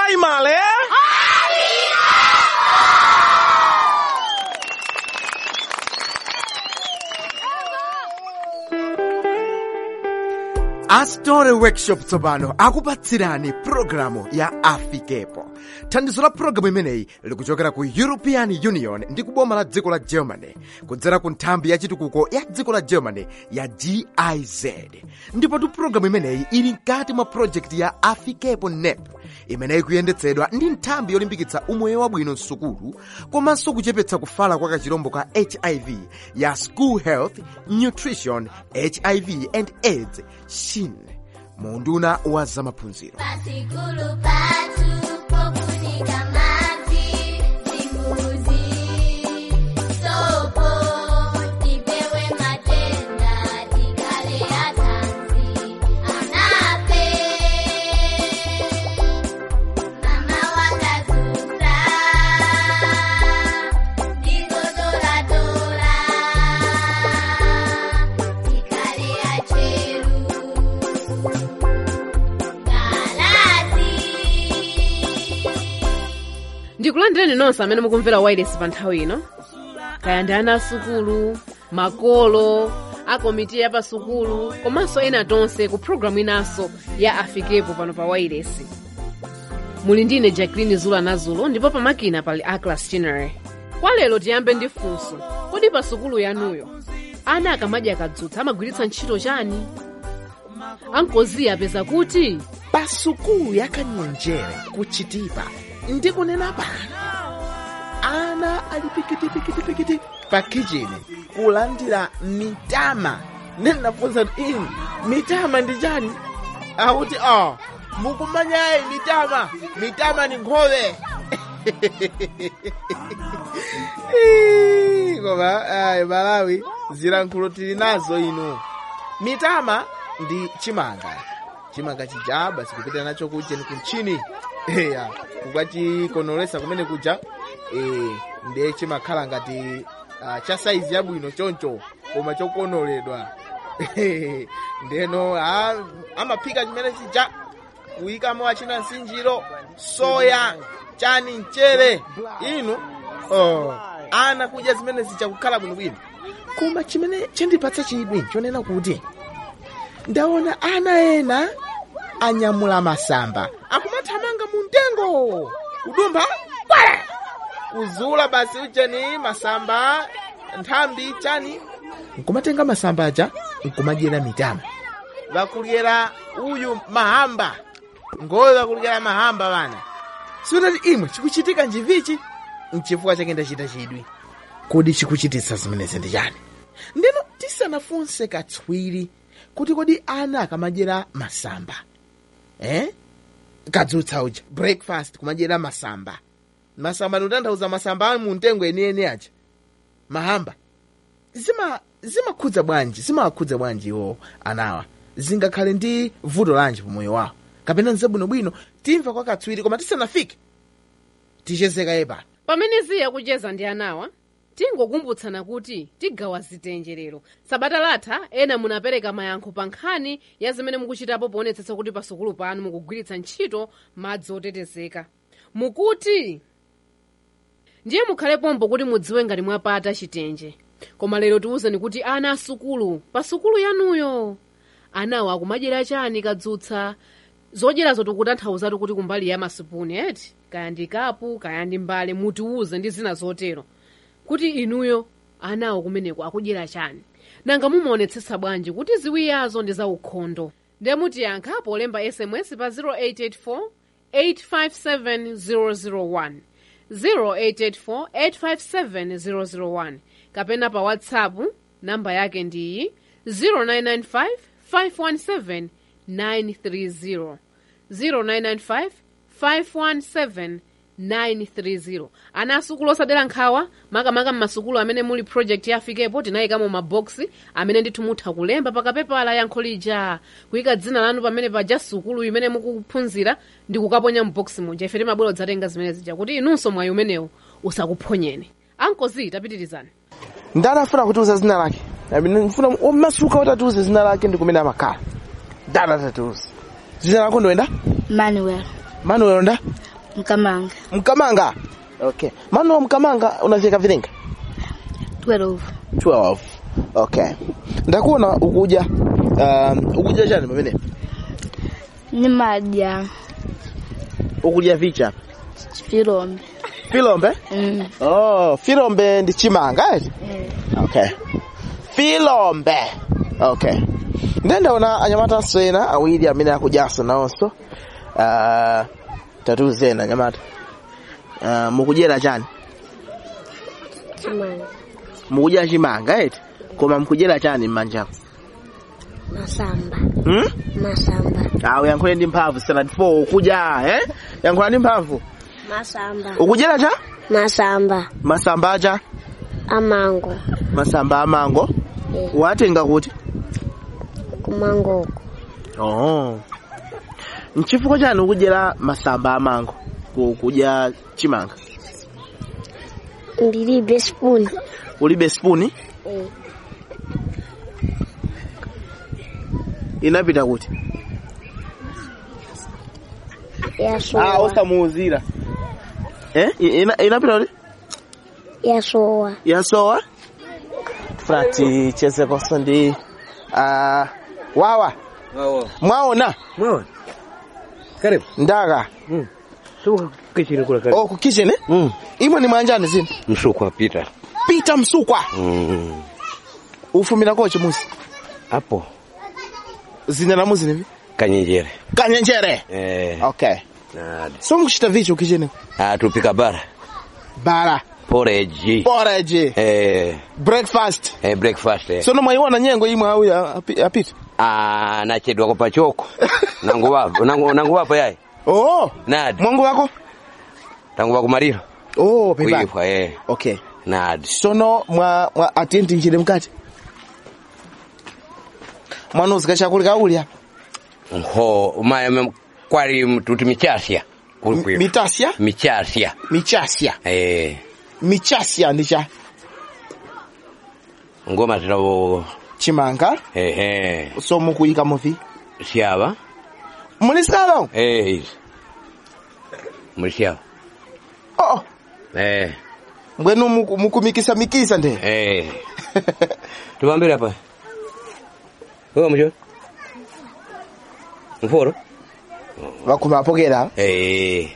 male astore workshop tsopano akupatsirani pulogalamu ya afikepo thandizo la pulogalamu imeneyi likuchokera ku european union ndi kuboma la dziko la germany kudzera ku nthambi ya chitukuko ya dziko la germany ya giz ndipotu pulogalamu imeneyi ili mkati mwa projekti ya afikepo nep imeneyi kuyendetsedwa ndi nthambi yolimbikitsa umoyo wabwino msukulu komanso kuchepetsa kufala kwa kachirombo ka hiv ya school health nutrition hiv and aids shin munduna wa zamaphunziro Pasikulu patu pokunika maji Zimbuzi Sopo Tipewe matenda Tikale atanzi Anape Mama wakazuza Ndizo dola dola Tikale acheru ndikulandireni nonse amene mukumvera wireless pa nthawi ino kaya ndi ana asukulu makolo akomiti ya pasukulu komanso ena tonse ku programu inanso ya afikepo pano pa wireless muli ndine jacqueline zula nazulo ndipo pamakina pali aclas chinere kwa lero tiyambe ndi funso kodi pa sukulu yanuyo ana akamadya kadzutsa amagwiritsa ntchito chani ankoziya apeza kuti pa sukulu yakanyonjere kuchitipa ndikunena pano ana ali pikitipikitipikiti pa kichini kulandira mitama ndinafunsa kuti inu mitama ndi chani akuti a mukumanyayi mitama mitama ni nkhowe Ii, koma ayi malawi zilankhulo tili nazo inu mitama ndi chimanga chimanga chija basi kupita nacho kuja ni kumchini eya kukachikonolesa kumene kuja eh, ndiye chimakhala ngati uh, cha saizi yabwino choncho koma chokonoledwa ndeno ah, amaphika chimene chija kuyikamo achina nsinjiro soya chani mchere inu oh, ana kudya zimene zichakukhala bwinobwino koma chimene chandipatsa chidwi chonena kuti ndaona ana ena anyamula masamba akumathamanga mu mtengo kudumpha kwala kuzula basi ujeni masamba nthambi chani nkumatenga masamba aja nkumadyera mitama vakulyera uyu mahamba ngoyo vakulyera mahamba vana siutati imwe chikuchitika njivichi nchifukwa chake ndachita chidwi kodi chikuchititsa zimenezi ndi chani ndino tisanafunse katswiri kuti kodi ana akamadyera masamba eh? kadzutsa uja breakfast kumadyera masamba masamba ndikutanthauza masamba ali mu mtengo enieni aja mahamba zima zimakhudza bwanji zimawakhudza bwanji iwo anawa zingakhale ndi vuto lanji pamoyo wawo kapena nzabwinobwino timva kwa katswiri koma tisanafike tichezeka yepa pamene ziya kucheza ndi anawa tingokumbutsana kuti tigawa zitenje lero sabata latha ena munapereka mayankho pa nkhani ya zimene mukuchitapo poonetsetsa kuti pasukulu panu mukugwiritsa ntchito madzi otetezeka mukuti ndiye mukhale pompo kuti mudziwe ngati mwapata chitenje koma lero tiwuzeni kuti ana asukulu pa sukulu yanuyo anawo akumadyera chani kadzutsa zodyerazo tikutanthauzatu kuti kumbali ya masipuni eti kaya ndi kapu kaya ndi mbale mutiwuze ndi zina zotero kuti inuyo anawo kumeneko akudyera chani nanga mumaonetsetsa bwanji kuti ziwiyazo ndi zaukhondo ndiye mutiyankha polemba sms pa 0884 857 001 0884 kapena pa whatsapp namba yake ndi 0995 517 930 0995 517 930 ana asukulu osadera nkhawa makamaka mmasukulu amene muli project yafikepo tinayikamo maboksi amene ndithu mutha kulemba pakapepala yankho lija kuyika dzina lanu pamene paja sukulu imene mukuphunzira ndi kukaponya mboksi muja ife timabwera kudzatenga zimene zija kuti inunso mwayi umenewu usakuphonyeni ankozi tapitirizani ndani afuna kutiuza zina lake ndifuna omasuka kuti atiuze zina lake ndi kumene amakhala ndani atatiuze zina lako ndoenda Manuel. manuel nda Mkamanga. mkamanga okay mano wa mkamanga unacheka vilinga 12. 12 okay ndakuona ukuja um, ukuja chani pamene Ni madya. ukuja vicha Filombe. filombe Mm. oh filombe ndi chimanga eti Eh. okay filombe okay ndendaona anyamata ena awiri amene akujanso nawonso uh, tatuzena anyamata uh, mukudyera chani Chimanga. mukudya chimanga eti koma mukudyera chani m'manjapo Masamba. hmm? Masamba. awo yankhule ndi mphamvu standard 4 ukudya eh yankhula ndi mphamvu Masamba. ukudyera cha Masamba. masamba acha Amango. masamba amango Eh. watenga kuti Kumangoko. oh nchifukwa chani ukudyera masamba amango ku- kudya chimanga Ndilibe spoon. ulibe spuni Eh. inapita kuti ah Yasowa. osamuuzira eh I- ina, inapita kuti Yasowa. yasowa frati chezekonso ndi uh, wawa Wawa. mwaona Mwaona. Karibu. ndaka Mm. Suka kichini kula karibu. oh ku kitchen eh? Mm. imwe ni mwanjani zino Msukwa pita. pita msukwa Mm. ufumira kochi musi Hapo zina la muzi nivi kanyenjere. kanyenjere Eh. okay Na so mkuchita vicho kitchen ah tupika bara. bara Porridge. porridge Eh, breakfast eh breakfast. Eh. so nomwaiona nyengo imwe au ya- api- apita ah nachedwa kwa pachoko. nangu wapo. Nangu nangu wapo yai. oh Nadi. mwangu wako Tangu wako mariro. oh pepa Kuifa eh. okay Nadi. sono mwa mwa atenti njire mkati mwana uzika chakulika ulya Ho, ma kwari mtuti michasya. Kulikuwa. mitasya Michasya. michasya Eh. michasya ndicha Ngoma zinawo chimanga eh eh. so mukuyika muvi Siaba. mulisalo Eh, hizi. Mlisiaba. oh Eh. mbwenu muku- mukumikisa mikisa nde Eh. Tubambire hapa. Wewe mjo. Mforo? vakumapokera Eh.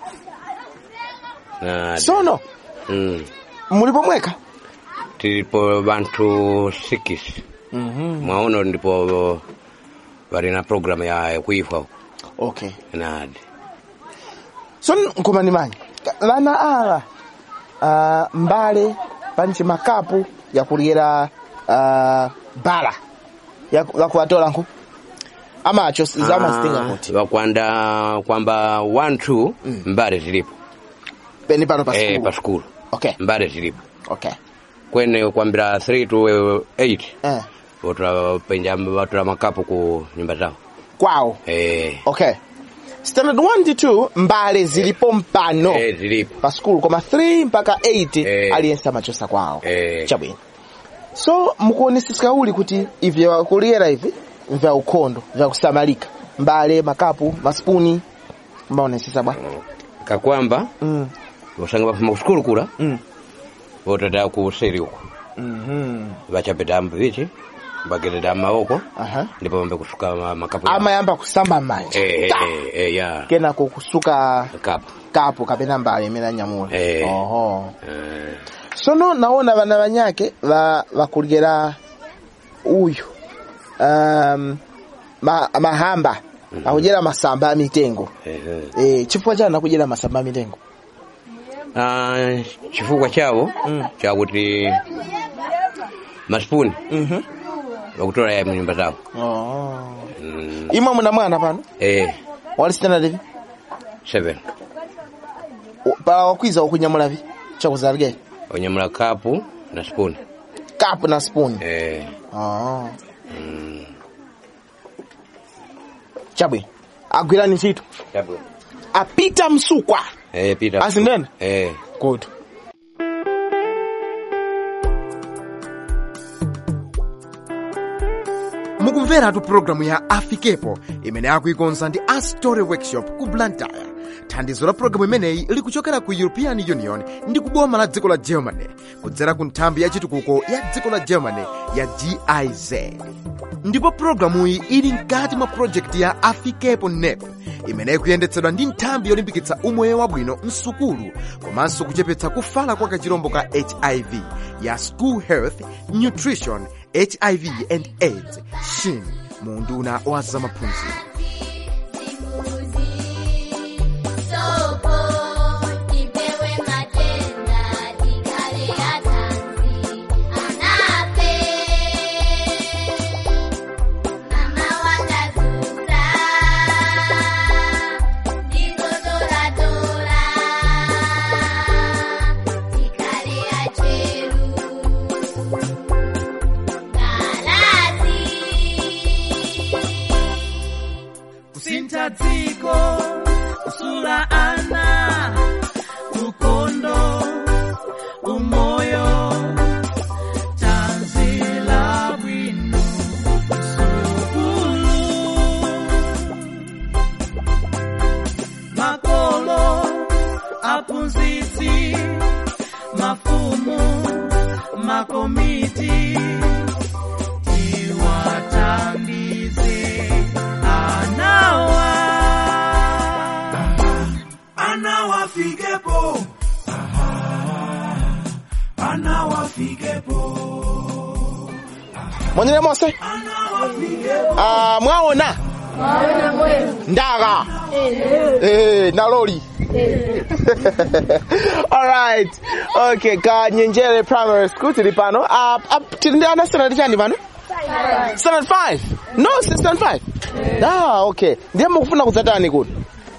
Na sono mm. mulipo mweka Tilipo bantu sikis. mhm Mwaono ndipo bali na program ya kuifa okay na so nkomani manyi vana ava uh, mbale panchi makapu yakulyera uh, bala yakuwatola nku amacho zamazitinga kuti wakwanda kwamba 1 2 mbale zilipo peni pano pa eh school pa skulu okay mbale zilipo okay kwene kwambira 3 to 8 eh watapenja watula makapu ku nyumba zao kwawo eh okay standard 1 ndi 2 mbale zilipo mpano eh zilipo pa school koma 3 mpaka 8 Eh. aliyense amachosa kwawo eh chabwino so mukuonesesa uli kuti ivi wakulyera ivi vya ukhondo vya kusamalika mbale makapu maspuni mbaonesesa bwa kakwamba mm. usanga bafuma ku skulu kula mm. votata ku seri uko mm vachapeta mbichi bagededa maoko aha ndipo vambe kusuka ma- makapu yao. amayamba kusamba m'manja eh Ta! eh eh ya kenako kusuka kapu kapu kapena mbale imene anyamula Eh. oho eh sono naona vana vanyake va vakulyera uyu um, ma, mahamba akudyera masamba a mitengo eh eh. e, chifukwa chani akudyera masamba a mitengo Ah, chifukwa chavo Mm. chakuti masipuni mhm vakutola ya mnyumba zao oh. mm. imwe muna mwana pano eh wali standard ivi seven pa wakwiza ukunyamulavi chakuzalike onyamula kapu na spuni kapu na spoon eh oh. mm. chabwino agwirani ntchito Chabu. apita msukwa eh pita Asindene? eh good mukumveratu pulogalamu ya afikepo imene akuikonza ndi a story workshop ku blantyre thandizo la pulogalamu imeneyi likuchokera ku european union ndi kuboma la dziko la germany kudzera ku nthambi ya chitukuko ya dziko la germany ya giz ndipo pulogalamuyi ili mkati mwa projekti ya afikepo nep imene ikuyendetsedwa ndi nthambi yolimbikitsa umoyo wabwino msukulu komanso kuchepetsa kufala kwa kachirombo ka hiv ya school health nutrition hiv and aids shin mu unduna wa zamaphunziro Sopo, tipewe matenda, tikale atanzi, anape. Mama wakazuza, ndikotoratora, tikale acheru. Galazi. kusintha dziko kusula ana ukondo umoyo tanzila bwino sukulu makolo aphunzitsi mafumu makomiti tiwathandize anawa anawafikepo anawafikepo mwanyere monse Ah, mwaona ndaka Eh, naloli alright okay ka nyenjere primary school tili pano Ah, ah, tili ndi ana standard chani pano standard 5 no si standard 5 ah okay ndiye mukufuna kudzatani kuti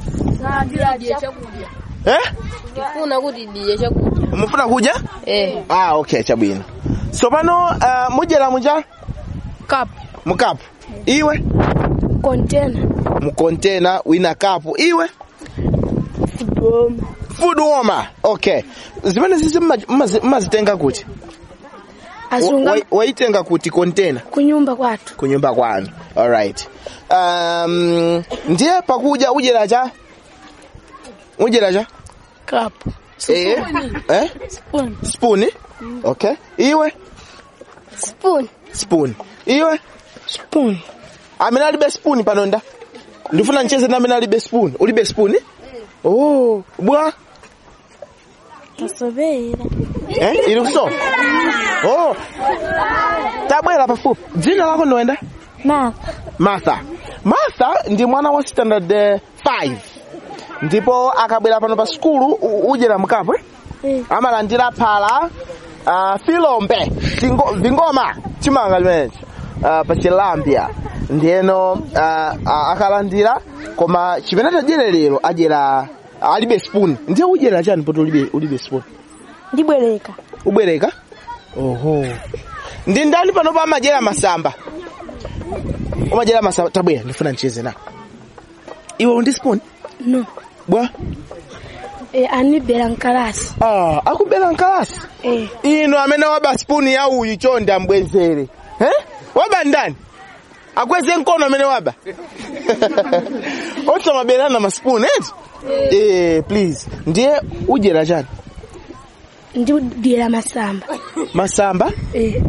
eh funa kuti diye chakudya mufuna kudya eh ah okay chabwino so pano uh, mudyera muja kapu mukapu iwe kontena mukontena wina kapu iwe doma food warmer okay zimene zizi mma- mmazi- mmazitenga kuti asunga Wa- waitenga kuti kontena kunyumba kwathu kunyumba kwanu alright um, ndiye pakudya udyera cha udyera cha kapu eh eh spoon spoon okay iwe spoon spoon iwe spoon amene alibe spoon panonda ndifuna nicheze na amene alibe spoon ulibe spoon oh bwa tasovera eh ili kuso oh tabwera pafupi dzina lako ndoenda na martha martha ndi mwana wa standard 5 ndipo akabwera pano pa skulu u- udyera mkapu eh? Eh. amalandira phala uh, filombe tingo, vingoma chimanga chimenechi uh, pa chilambya ndiyeno uh, uh, akalandira koma chimene tadyere lero adyera alibe spoon ndiye udyera chani poti ulibe, ulibe spoon ndibwereka ubwereka oho ndi ndani pano pa amadyera masamba umadyera masamba tabwera ndifuna ndicheze na iwe undi spoon no bwa eh anibera nkalasi ah, akubera nkalasi eh ino amene waba spoon ya uyu chonde ambwezere eh? waba ndani akweze mkono amene waba otamaberana maspoon eti eh, please ndiye udyera chani ndidyera masamba masamba eh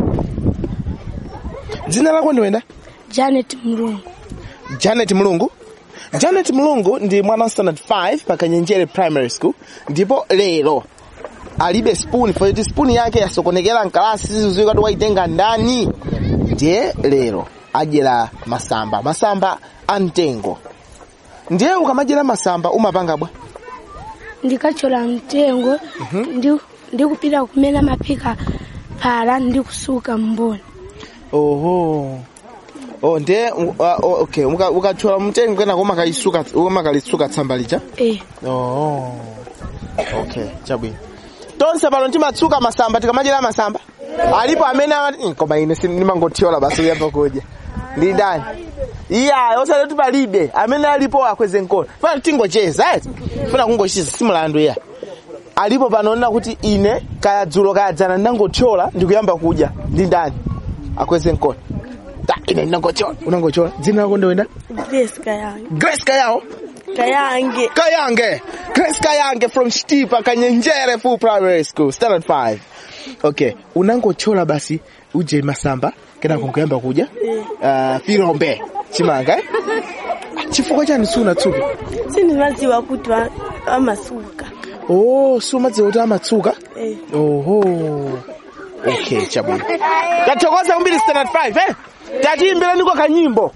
dzina lako ndiwenda janet mlungu janet mulungu janet mulungu ndi mwana wa standard 5 pa kanyenjere primary school ndipo lero alibe spoon pakuti spoon yake yasokonekera mkalasi siziziwi kati waitenga ndani ndiye lero adyera masamba masamba amtengo ndiye ukamadyera masamba umapanga bwa ndikachola mtengo ndi ndikupita kumena mapika phala ndikusuka mboni oho oh ndiye uh, uh, okay uka- ukachola mtengo kenako umakalisuka umakalisuka tsamba lija eh Oh. Okay, chabwino. Tonse pano timatsuka masamba tikamadyera masamba. Alipo amene amati "Mm, koma ine sindimangothyola basi uyamba kudya. Ndi ndani? Iya, osale kuti palibe amene alipo akweze mkono. Funa tingocheza eti. Funa kungocheza simulandu ya. Alipo panoona kuti ine kaya dzulo kaya dzana ndangothyola ndikuyamba kudya. Ndi ndani? Akweze mkono. ta ine ndinangochola unangochola dzina lako ndowenda Grace Kayange. grace kayawo Kayange. kayange grace kayange from chitipa kanyenjere full primary school standard 5 okay unangochola basi uje masamba kenako nkuyamba kuja uh, filombe chimanga eh? chifukwa chani sunatsuka Sindimadziwa kuti wa- amasuka. oh sumadziwa kuti amatsuka Eh. oho okay chabwino tathokoza kumbiri standard 5 eh tatiimbira niko kanyimbo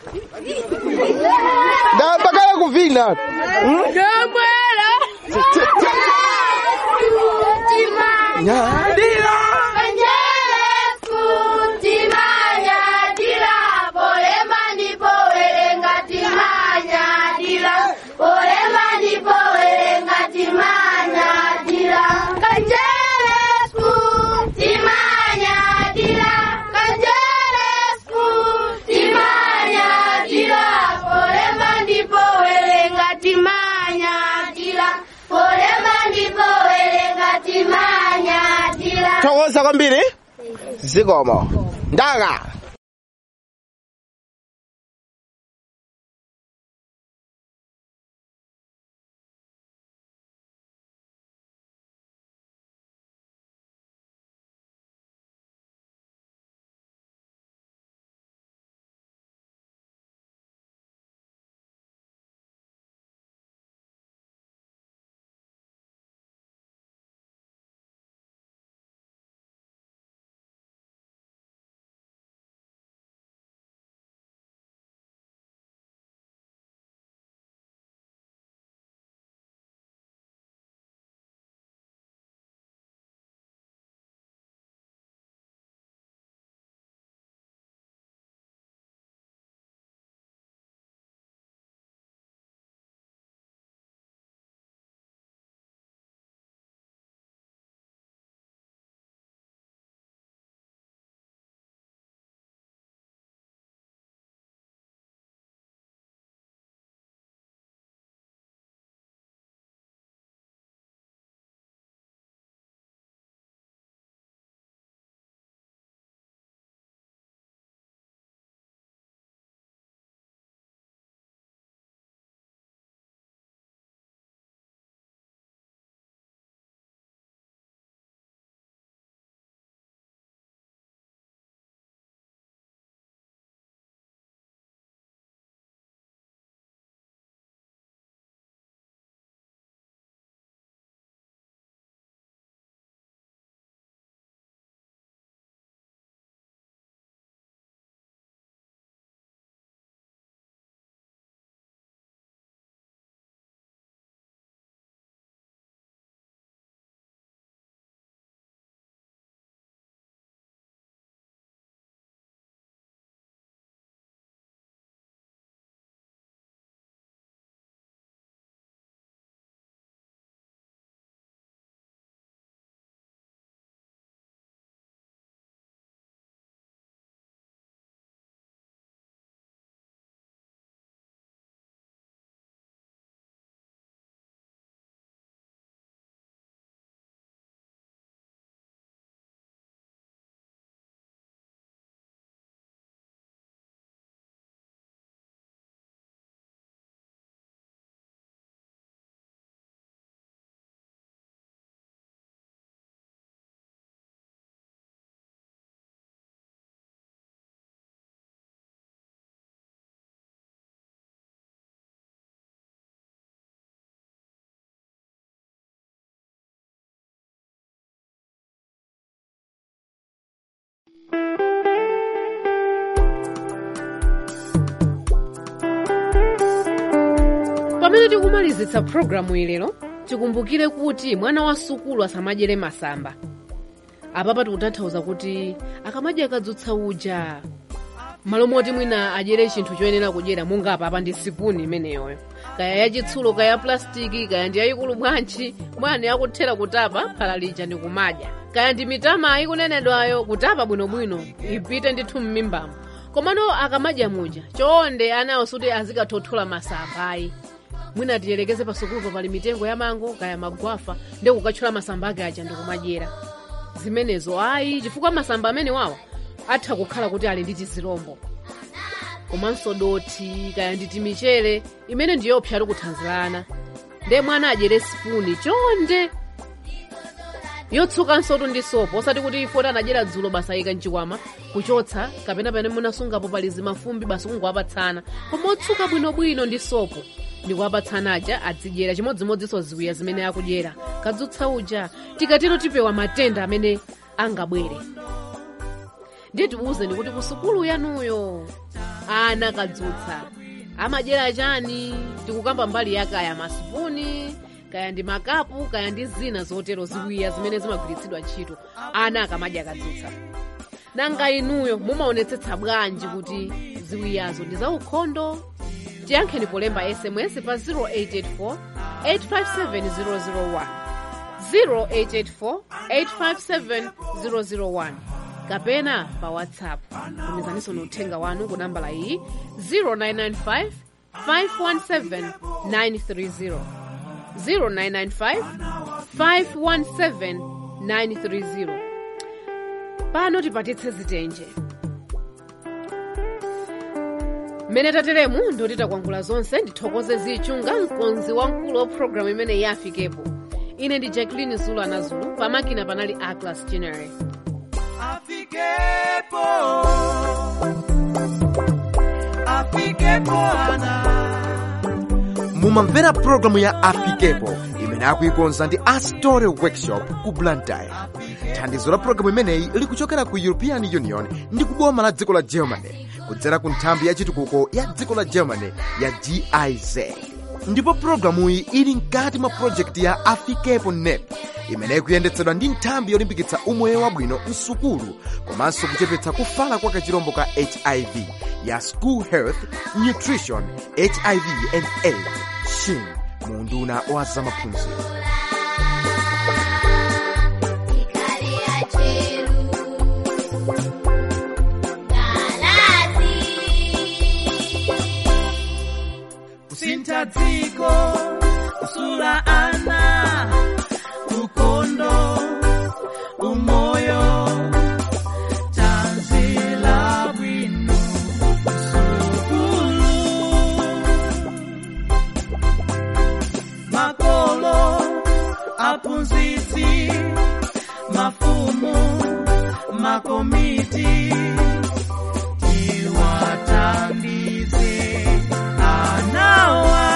ndapakala kuvina nyadira thokoza kwambiri zikomo ndaka pamene tikumalizitsa programu ilero tikumbukire kuti mwana wa sukulu asamadyere masamba apapa tikutanthauza kuti akamadya akadzutsa uja malo moti mwina adyere chinthu choyenera kudyera monga apapa ndi sipuni imeneyoyo kaya yachitsulo kaya ya plastiki kaya ndi yayikulu bwanji mwana yakuthera kutapa phala lija ndi kumadya kaya ndi mitama ikunenedwayo kutapa bwinobwino ipite ndithu m'mimbamo komano akamadya muja chonde anawo suti azikathothola masamba ayi mwina tiyelekeze pasukulupo pali mitengo ya mango kaya magwafa ndi kukatchula masamba ake aja ndikumadyera zimenezo ayi chifukwa masamba amene wawa atha kukhala kuti ali ndi tizilombo komanso dothi kaya nditi michere imene ndiyopsa tikuthanzirana ndiye mwana adyere sipuni chonde yotsukanso tu ndi sopo osati kuti ifoti anadyera dzulo basa ayika mchikwama kuchotsa kapena pamene munasungapo pali zimafumbi basi kungowapatsana koma otsuka bwinobwino ndi sopo ndikuwapatsana aja azidyera chimodzimodzinso ziwiya zimene akudyera kadzutsa uja tikatero tipewa matenda amene angabwere ndiye tiwuzeni kuti ku sukulu yanuyo ana kadzutsa amadyera chani tikukamba mbali ya kaya masipuni kaya ndi makapu kaya ndi zina zotero ziwiya zimene zimagwiritsidwa ntchito ana akamadya kadzutsa nanga inuyo mumaonetsetsa bwanji kuti ziwiyazo ndi zaukhondo tiyankheni polemba sms pa 0884 857 001 0884 857 kapena pa whatsapp tumizaniso uthenga wanu ku nambala iyi 0995 517 930 0995 517 930 pano tipatitse zitenje mmene tateremu ndoti takwangula zonse ndithokoze zichunga mkonzi wamkulu wa programu imene yafikepo ine ndi jacqueline zulu anazulu pamakina panali aclas general Afikepo. Afikepo ana. mumamvera pulogalamu ya afikepo imene akuikonza ndi astore workshop ku blantyre thandizo la pulogalamu imeneyi likuchokera ku european union ndi kuboma la dziko la germany kudzera ku nthambi ya chitukuko ya dziko la germany ya giz ndipo pulogalamuyi ili mkati mwa projekti ya afikepo nep imene ikuyendetsedwa ndi nthambi yolimbikitsa umoyo wabwino msukulu komanso kuchepetsa kufala kwa kachirombo ka hiv ya school health nutrition hiv and aids shin munduna wa zamaphunziro Ikale acheru. Galazi. kusintha dziko kusula ana ukhondo umoyo tanzila bwino sukulu makolo aphunzitsi mafumu makomiti tiwathandize anawa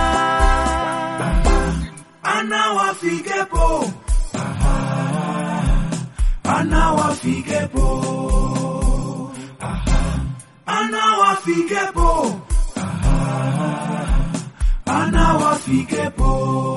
anawafikepo anawafikepo anawafikepo anawafikepo